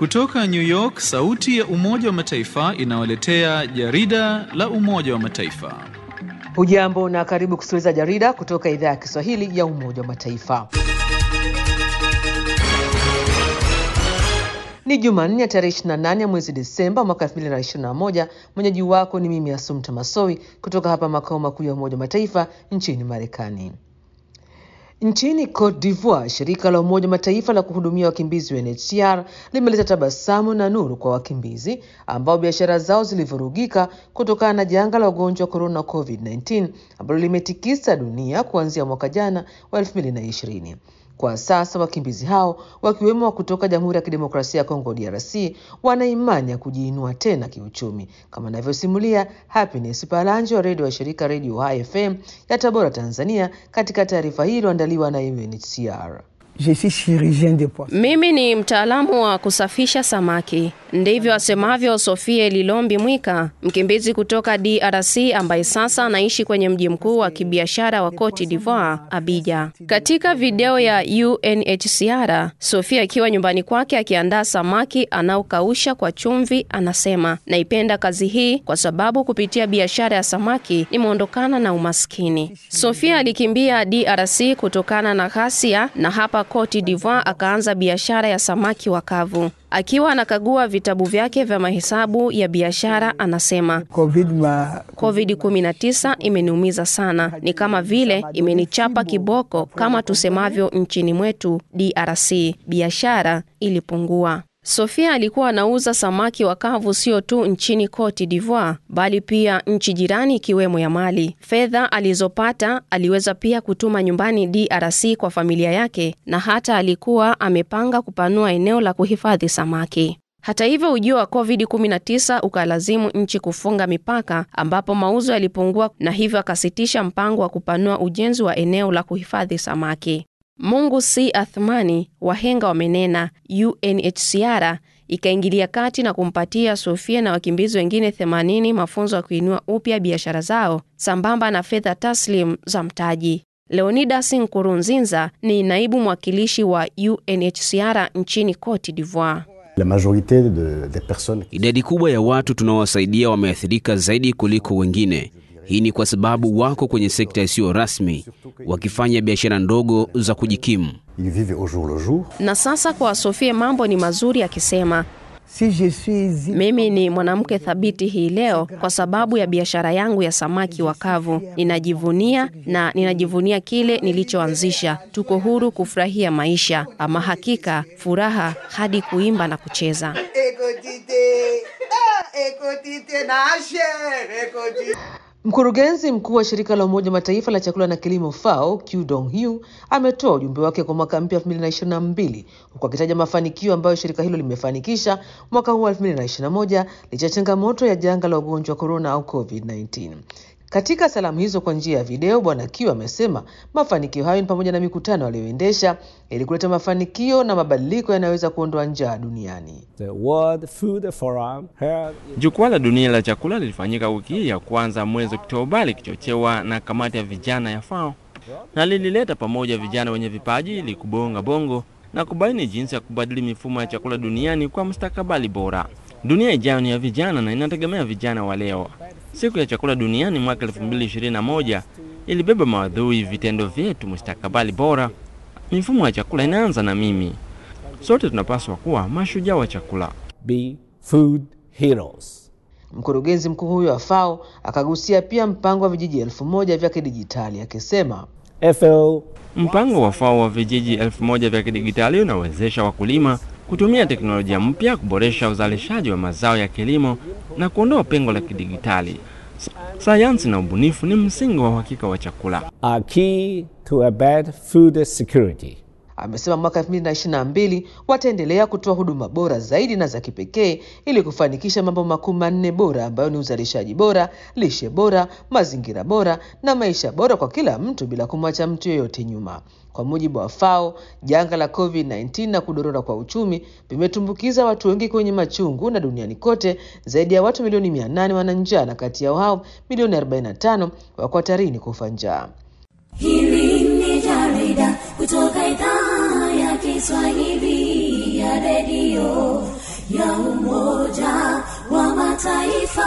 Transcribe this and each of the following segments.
Kutoka New York, sauti ya Umoja wa Mataifa inawaletea jarida la Umoja wa Mataifa. Hujambo na karibu kusikiliza jarida kutoka idhaa ya Kiswahili ya Umoja wa Mataifa. Ni Jumanne ya tarehe 28 ya mwezi Desemba mwaka 2021. Mwenyeji wako ni mimi Asumta Masoi kutoka hapa makao makuu ya Umoja wa Mataifa nchini Marekani. Nchini Cote d'Ivoire, shirika la Umoja Mataifa la kuhudumia wakimbizi UNHCR limeleta tabasamu na nuru kwa wakimbizi ambao biashara zao zilivurugika kutokana na janga la ugonjwa wa corona COVID-19 ambalo limetikisa dunia kuanzia mwaka jana wa 2020. Kwa sasa wakimbizi hao wakiwemo wa kutoka Jamhuri ya Kidemokrasia ya Kongo DRC wana imani ya kujiinua tena kiuchumi, kama anavyosimulia Happiness Palanjo wa redio wa shirika Redio Hai FM ya Tabora, Tanzania, katika taarifa hii iliyoandaliwa na UNHCR. Je suis chirurgien de poisson. Mimi ni mtaalamu wa kusafisha samaki. Ndivyo asemavyo Sofie Lilombi Mwika, mkimbizi kutoka DRC ambaye sasa anaishi kwenye mji mkuu wa kibiashara wa Cote d'Ivoire, Abidjan. Katika video ya UNHCR, Sofia akiwa nyumbani kwake akiandaa samaki anaokausha kwa chumvi, anasema naipenda kazi hii kwa sababu kupitia biashara ya samaki nimeondokana na umaskini. Sofia alikimbia DRC kutokana na ghasia na hapa Cote d'Ivoire akaanza biashara ya samaki wakavu. Akiwa anakagua vitabu vyake vya mahesabu ya biashara, anasema Covid ma COVID-19 imeniumiza sana, ni kama vile imenichapa kiboko, kama tusemavyo nchini mwetu DRC, biashara ilipungua. Sofia alikuwa anauza samaki wakavu sio tu nchini Cote d'Ivoire bali pia nchi jirani ikiwemo ya Mali. Fedha alizopata aliweza pia kutuma nyumbani DRC kwa familia yake na hata alikuwa amepanga kupanua eneo la kuhifadhi samaki. Hata hivyo, ujio wa COVID-19 ukalazimu nchi kufunga mipaka ambapo mauzo yalipungua na hivyo akasitisha mpango wa kupanua ujenzi wa eneo la kuhifadhi samaki. Mungu si athmani, wahenga wamenena. UNHCR ikaingilia kati na kumpatia Sofia na wakimbizi wengine 80 mafunzo ya kuinua upya biashara zao sambamba na fedha taslim za mtaji. Leonidas Nkurunzinza ni naibu mwakilishi wa UNHCR nchini Cote d'Ivoire. La majorité de, des personnes Idadi kubwa ya watu tunaowasaidia wameathirika zaidi kuliko wengine. Hii ni kwa sababu wako kwenye sekta isiyo rasmi, wakifanya biashara ndogo za kujikimu. ils vivent au jour le jour. Na sasa kwa Sofia mambo ni mazuri, akisema si je suis mimi ni mwanamke thabiti hii leo kwa sababu ya biashara yangu ya samaki wakavu. Ninajivunia na ninajivunia kile nilichoanzisha. Tuko huru kufurahia maisha, ama hakika furaha hadi kuimba na kucheza. Mkurugenzi mkuu wa shirika la Umoja Mataifa la chakula na kilimo FAO Q Dong Hu ametoa ujumbe wake kwa mwaka mpya 2022 huku akitaja mafanikio ambayo shirika hilo limefanikisha mwaka huu wa 2021 licha ya changamoto ya janga la ugonjwa wa korona au COVID-19. Katika salamu hizo kwa njia ya video, Bwana Q amesema mafanikio hayo ni pamoja na mikutano aliyoendesha ili kuleta mafanikio na mabadiliko yanayoweza kuondoa njaa duniani. The World Food Forum held in Jukwaa la dunia la chakula lilifanyika wiki hii ya kwanza mwezi Oktoba likichochewa na kamati ya vijana ya FAO na lilileta pamoja vijana wenye vipaji ili kubonga bongo na kubaini jinsi ya kubadili mifumo ya chakula duniani kwa mustakabali bora. Dunia ijayo ni ya vijana na inategemea vijana wa leo. Siku ya chakula duniani mwaka 2021 ilibeba maudhui vitendo vyetu, mustakabali bora. Mifumo ya chakula inaanza na mimi. Sote tunapaswa kuwa mashujaa wa chakula. be food heroes. Mkurugenzi mkuu huyo wa FAO akagusia pia mpango wa vijiji elfu moja vya kidijitali akisema FAO Mpango wa FAO wa vijiji elfu moja vya kidigitali unawezesha wakulima kutumia teknolojia mpya kuboresha uzalishaji wa mazao ya kilimo na kuondoa pengo la kidigitali. S- Sayansi na ubunifu ni msingi wa uhakika wa chakula. are key to a bad food security. Amesema mwaka 2022 wataendelea kutoa huduma bora zaidi na za kipekee ili kufanikisha mambo makuu manne bora ambayo ni uzalishaji bora, lishe bora, mazingira bora na maisha bora kwa kila mtu bila kumwacha mtu yeyote nyuma. Kwa mujibu wa FAO, janga la COVID-19 na kudorora kwa uchumi vimetumbukiza watu wengi kwenye machungu, na duniani kote zaidi ya watu milioni 800 wana njaa, na kati yao hao milioni 45 wako hatarini kufa njaa. Hili ni jarida kutoka idhaa ya Kiswahili ya redio ya Umoja wa Mataifa.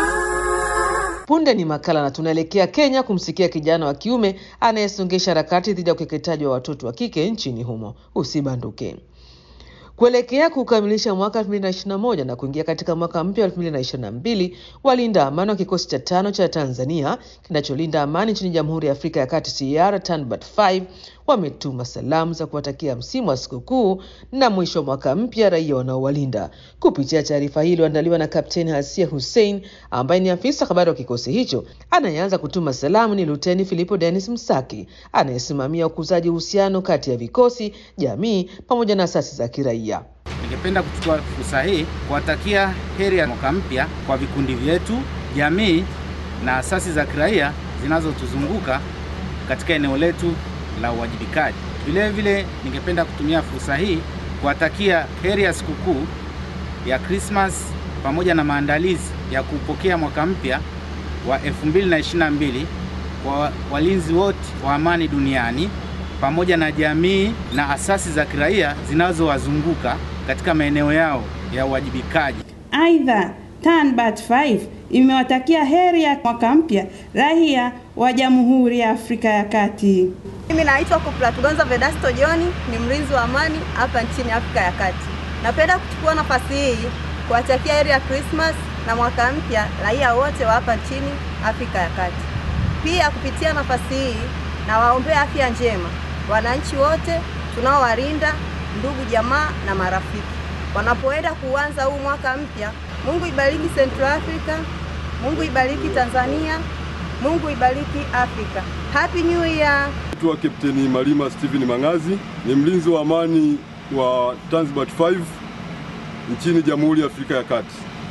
Punde ni makala na tunaelekea Kenya kumsikia kijana wa kiume anayesongesha harakati dhidi ya ukeketaji wa watoto wa kike nchini humo. Usibanduke. Kuelekea kukamilisha mwaka 2021 na kuingia katika mwaka mpya wa 2022, walinda amani wa kikosi cha tano cha Tanzania kinacholinda amani nchini Jamhuri ya Afrika ya Kati CR TANBAT 5 wametuma salamu za kuwatakia msimu wa sikukuu na mwisho wa mwaka mpya raia wanaowalinda. Kupitia taarifa hii iliyoandaliwa na Kapteni Hasia Hussein ambaye ni afisa habari wa kikosi hicho, anayeanza kutuma salamu ni Luteni Filipo Dennis Msaki anayesimamia ukuzaji uhusiano kati ya vikosi, jamii pamoja na asasi za kiraia. Ningependa kuchukua fursa hii kuwatakia heri ya mwaka mpya kwa vikundi vyetu, jamii na asasi za kiraia zinazotuzunguka katika eneo letu la uwajibikaji. Vile vile ningependa kutumia fursa hii kuwatakia heri ya sikukuu ya Christmas pamoja na maandalizi ya kupokea mwaka mpya wa 2022 kwa walinzi wote wa amani duniani pamoja na jamii na asasi za kiraia zinazowazunguka katika maeneo yao ya uwajibikaji. Aidha, TANBAT 5 imewatakia heri ya mwaka mpya raia wa Jamhuri ya Afrika ya Kati. Mimi naitwa Kopla Tugonza Vedasto John, ni mlinzi wa amani hapa nchini Afrika ya Kati. Napenda kuchukua nafasi hii kuwatakia heri ya Christmas na mwaka mpya raia wote wa hapa nchini Afrika ya Kati. Pia kupitia nafasi hii nawaombea afya njema wananchi wote tunaowalinda, ndugu jamaa na marafiki wanapoenda kuanza huu mwaka mpya. Mungu ibariki Central Africa, Mungu ibariki Tanzania, Mungu ibariki Afrika. Happy New Year. Naitwa Kapteni Malima Steven Mangazi, ni mlinzi wa amani wa Tanzbat 5 nchini Jamhuri ya Afrika ya Kati.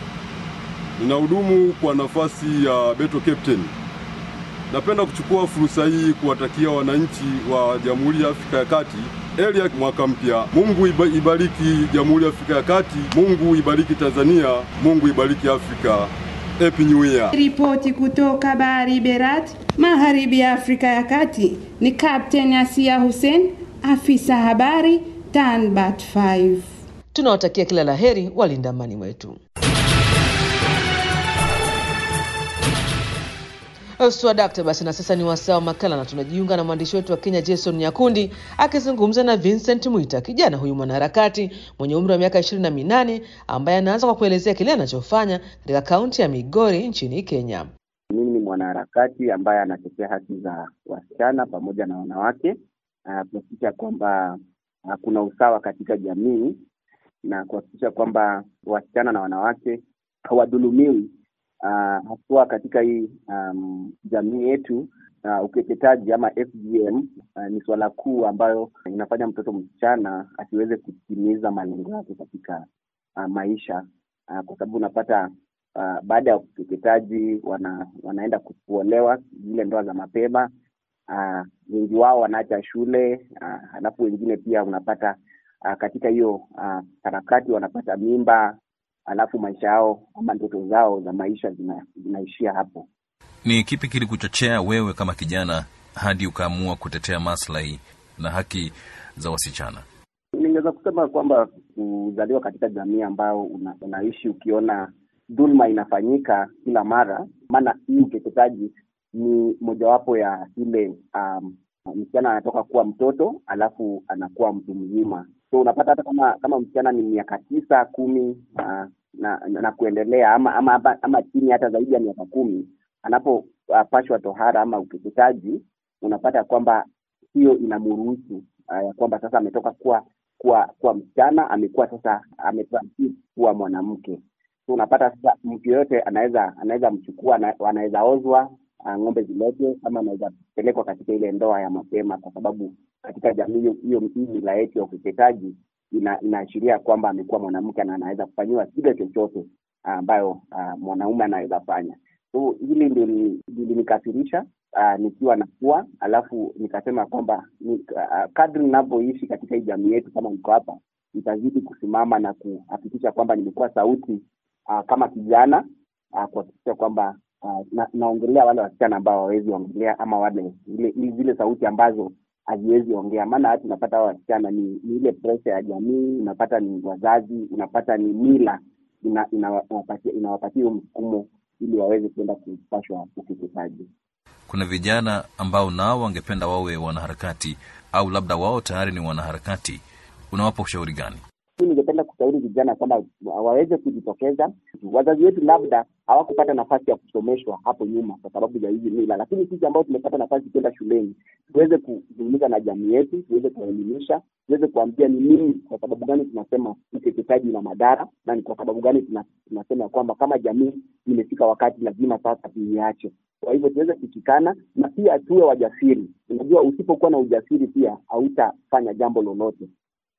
Ninahudumu kwa nafasi ya Beto Captain. Napenda kuchukua fursa hii kuwatakia wananchi wa Jamhuri ya Afrika ya Kati heri ya mwaka mpya. Mungu iba- ibariki Jamhuri ya Afrika ya Kati, Mungu ibariki Tanzania, Mungu ibariki Afrika. Happy New Year. Ripoti kutoka Bahari Berat, magharibi ya Afrika ya Kati, ni Captain Asia Hussein, afisa habari TANBAT 5. Tunawatakia kila la heri walinda amani wetu. Swadakta, basi na sasa ni wasaa wa makala na tunajiunga na mwandishi wetu wa Kenya Jason Nyakundi akizungumza na Vincent Mwita, kijana huyu mwanaharakati mwenye umri wa miaka ishirini na minane ambaye anaanza kwa kuelezea kile anachofanya katika kaunti ya Migori nchini Kenya. Mimi ni mwanaharakati ambaye anatetea haki za wasichana pamoja na wanawake, uh, kuhakikisha kwamba uh, kuna usawa katika jamii na kuhakikisha kwamba wasichana na wanawake hawadhulumiwi uh, haswa katika hii um, jamii yetu. Uh, ukeketaji ama FGM uh, ni suala kuu ambayo inafanya mtoto msichana asiweze kutimiza malengo yake katika uh, maisha uh, kwa sababu unapata uh, baada ya ukeketaji wana, wanaenda kuolewa zile ndoa za mapema uh, wengi wao wanaacha shule uh, halafu wengine pia unapata uh, katika hiyo uh, harakati wanapata mimba alafu maisha yao ama ndoto zao za maisha zina, zinaishia hapo. Ni kipi kilikuchochea wewe kama kijana hadi ukaamua kutetea maslahi na haki za wasichana? Ningeweza kusema kwamba kuzaliwa katika jamii ambayo una, unaishi ukiona dhulma inafanyika kila mara, maana hii ukeketaji ni mojawapo ya ile um, msichana anatoka kuwa mtoto alafu anakuwa mtu mzima so unapata hata kama kama msichana ni miaka tisa kumi uh, na, na, na kuendelea ama ama, ama, ama chini hata zaidi ya miaka kumi anapopashwa uh, tohara ama ukeketaji unapata kwamba hiyo inamruhusu uh, ya kwamba sasa ametoka kuwa kuwa kuwa msichana amekuwa sasa ametransit kuwa mwanamke so unapata sasa mtu yoyote anaweza anaweza mchukua ana- anaweza ozwa uh, ng'ombe ziletwe ama anaweza pelekwa katika ile ndoa ya mapema kwa sababu katika jamii hiyo hiyo hii mila yetu ya ukeketaji ina, inaashiria kwamba amekuwa mwanamke na anaweza kufanyiwa kile chochote ah, ambayo uh, mwanaume anaweza fanya so hili ndio li- lilinikasirisha uh, nikiwa nakuwa alafu nikasema kwamba ni, uh, kadri ninavyoishi katika hii jamii yetu kama niko hapa nitazidi kusimama na kuhakikisha kwamba nimekuwa sauti uh, kama kijana uh, kuhakikisha kwamba uh, na, naongelea wale wasichana ambao hawawezi ongelea ama wale zile zile sauti ambazo haziwezi ongea maana hata unapata hawa wasichana ni, ni ile presha ya jamii unapata ni wazazi unapata ni mila ina- inawapatia inawapatia huo msukumo ili waweze kuenda kupashwa ukeketaji. Kuna vijana ambao nao wangependa wawe wanaharakati au labda wao tayari ni wanaharakati, unawapa ushauri gani? Mimi ningependa kushauri vijana kwamba waweze kujitokeza. Wazazi wetu labda hawakupata nafasi ya kusomeshwa hapo nyuma kwa sababu ya hizi mila, lakini sisi ambao tumepata nafasi kwenda shuleni tuweze kuzungumza na jamii yetu, tuweze kuwaelimisha, tuweze kuambia ni nini, kwa sababu gani tunasema ukeketaji una madhara na ni kwa sababu gani tuna- tunasema ya kwamba kama jamii imefika wakati lazima sasa tuiache. Kwa hivyo tuweze kushikana na pia tuwe wajasiri. Unajua, usipokuwa na ujasiri pia hautafanya jambo lolote.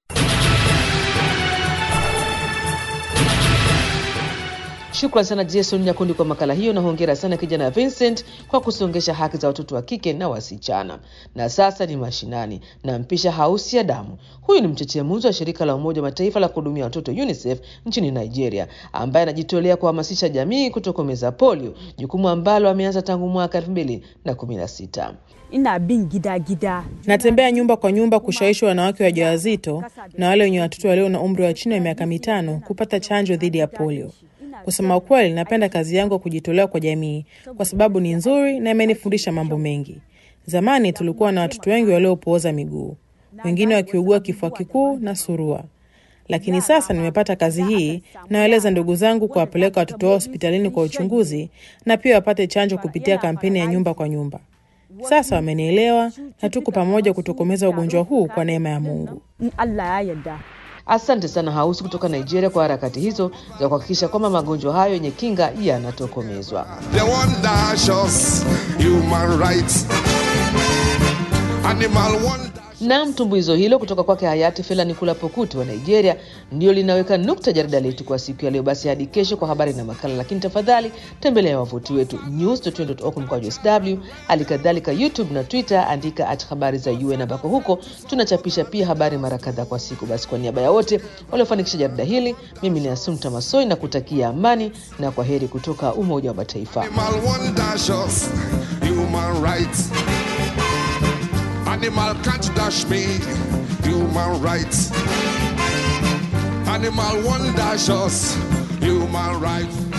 Shukran sana Jason Nyakundi kwa makala hiyo, na hongera sana kijana Vincent kwa kusongesha haki za watoto wa kike na wasichana. Na sasa ni mashinani, na mpisha Hausi ya Damu. Huyu ni mchechemuzi wa shirika la Umoja wa Mataifa la kuhudumia watoto UNICEF nchini Nigeria, ambaye anajitolea kuhamasisha jamii kutokomeza polio, jukumu ambalo ameanza tangu mwaka elfu mbili na kumi na sita. ina bin gida gida Natembea nyumba kwa nyumba kushawishi wanawake wajawazito na wale wenye watoto walio na umri wa chini ya miaka mitano kupata chanjo dhidi ya polio. Kusema ukweli, napenda kazi yangu ya kujitolea kwa jamii kwa sababu ni nzuri na imenifundisha mambo mengi. Zamani tulikuwa na watoto wengi waliopooza miguu, wengine wakiugua kifua kikuu na surua. Lakini sasa nimepata kazi hii, nawaeleza ndugu zangu kuwapeleka watoto wao hospitalini kwa uchunguzi na pia wapate chanjo kupitia kampeni ya nyumba kwa nyumba. Sasa wamenielewa na tuko pamoja kutokomeza ugonjwa huu kwa neema ya Mungu. in Allah ya yarda Asante sana Hausi kutoka Nigeria kwa harakati hizo za kuhakikisha kwamba magonjwa hayo yenye kinga yanatokomezwa. They want dash us human rights. Animal one Naam, tumbuizo hilo kutoka kwake hayati Fela Nikula Pokuti wa Nigeria ndio linaweka nukta jarida letu kwa siku ya leo. Basi hadi kesho kwa habari na makala, lakini tafadhali tembelea wavuti wetu news.org mkwaju sw, hali kadhalika YouTube na Twitter, andika at habari za UN ambako huko tunachapisha pia habari mara kadhaa kwa siku. Basi kwa niaba ya wote waliofanikisha jarida hili, mimi ni Asumta Masoi na kutakia amani na kwa heri kutoka Umoja wa Mataifa. Animal one dash us human rights. Animal can't dash me human rights. Animal one dash us human rights.